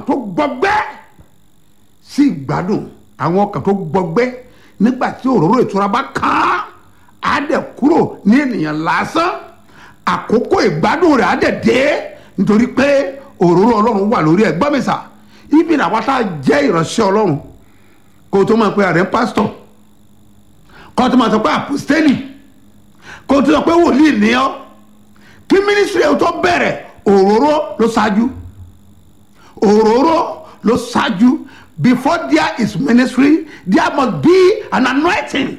tó gbọgbẹ́ sí ìgbádùn àwọn ọkàn tó gbọgbẹ́ nígbà tí òróró ìtura bá kàn án á dẹ̀ kúrò ní ènìyàn lásán àkókò ìgbádùn rẹ̀ á dẹ̀ dé nítorí pé òróró ọlọ́run wà lórí ẹ̀ gbọ́mísà ibi làwọn tá a jẹ́ ìránṣẹ́ ọlọ́run kó o tó máa pe ààrẹ pásítọ̀ kó o tó máa sọ pé àpòstélì kó o tó sọ pé wòlíì ní ọ́ kí mínísírì ẹ̀ tó bẹ̀rẹ̀ òróró ló ṣáájú òróró ló ṣáájú before there is ministry there must be an anointing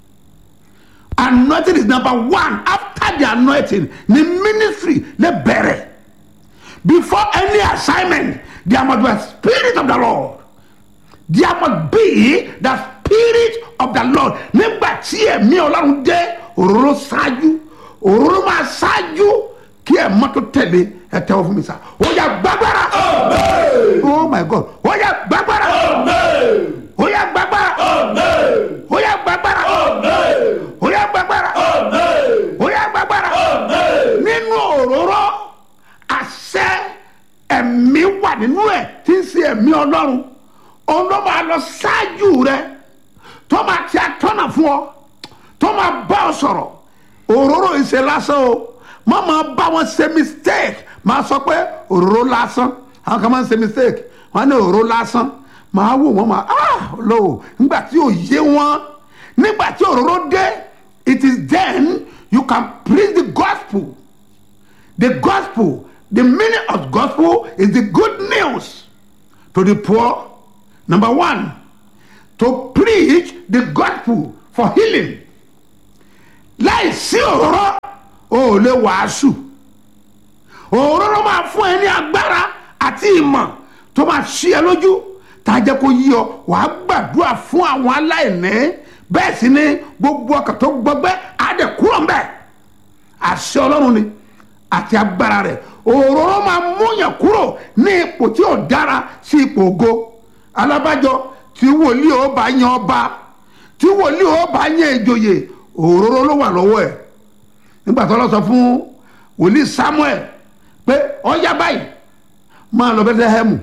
anointing is number one after the anointing the ministry lè bẹ̀rẹ̀ before any assignment there must be a spirit of the lord there must be the spirit of the lord nígbà tí ẹ̀mí ọlọ́run dé òróró ṣáájú òróró máa ṣáájú kí ẹ̀ mọ́tò tẹ̀lé ẹ̀ tẹ́wọ́ fún mi sá ó yá gbàgbára oh my god ó yá gbàgbára ó yá gbàgbára ó yá gbàgbára ó yá gbàgbára ó yá gbàgbára nínú òróró àṣẹ ẹ̀mí wà nínú ẹ̀ tí ń ṣe ẹ̀mí ọlọ́run òun ló máa lọ ṣáájú rẹ tó máa ti àtọ́nà fún ọ tó máa bá ọ sọ̀rọ̀ òróró ìṣe lásán o má máa bá wọn ṣe mistake máa sọ pé òróró lásán àwọn kan máa ń ṣe mistake wọn ní òróró lásán máa wò wọn máa ah lò nígbà tí ò yé wọn nígbà tí òróró dé it is then you can preach the gospel the gospel the meaning of gospel is the good news to the poor number one to preach the gospel for healing láì sí òróró o ò lè wàásù òróró máa fún ẹ ní agbára àti ìmọ̀ tó máa ṣí ẹ lójú tá a jẹ́ kó yí ọ wàá gbàdúrà fún àwọn aláìní bẹ́ẹ̀ sì ni gbogbo ọkàn tó gbọgbẹ́ á dẹ̀ kúrò ń bẹ̀ àṣẹ ọlọ́run ni àti agbára rẹ̀ òróró máa múyàn kúrò ní ipò tí ò dára sí ipò ògo alábàjọ tí wòlíì ó bá yan ọba tí wòlíì ó bá yan ìjòyè òróró ló wà lọ́wọ́ ẹ̀ nígbà tó lọ sọ fún wòlíì samuel pé ọyá báyìí máa lọ bẹ́tẹ́hẹ́mù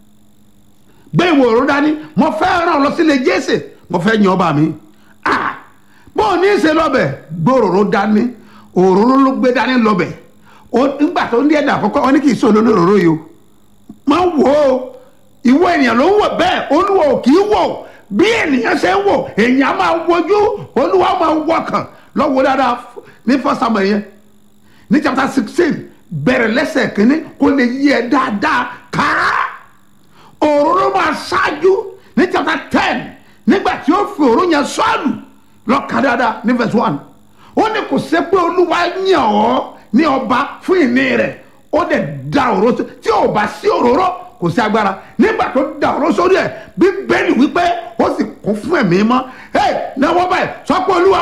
gbé ìwò òróró dání mo fẹ́ ràn lọ sílé jésè mo fẹ́ yan ọba mi ah bó o ní í ṣe lọ́bẹ̀ gbé òróró dání òróró ló gbé dání lọ́bẹ̀ nígbà tó ní ẹ̀dà àkọ́kọ́ wọn ní kì í sọ lórí òróró yìí o máa wò ó ìwọ ènìyàn ló ń wò bẹ́ẹ̀ olúwa ò kì í wò bí ènìyàn ṣe ń wò èèyàn máa wojú olúwa máa wọkàn lọ́wọ́ dáadáa ní fọ́sàmù yẹn ní chapter sixteen bẹ̀rẹ̀ lẹ́sẹ̀ kínní kó lè yí ẹ dáadáa káá òróró máa ṣáájú ní chapter ten nígbà tí ó fi òróró yẹn sọ́ọ̀lù lọ́ka dáadáa ní verse one ó ní kò ṣe pé olúwa yàn ọ́ ní ọba fún ìní rẹ̀ ó dẹ̀ da òróró tí ò bá sí òróró kò sí agbára nígbà tó da òróró sórí ẹ̀ bíbélì wípé ó sì kún fún ẹ̀mí mọ́ ẹ̀ náwó báyìí sọ pé olúwa.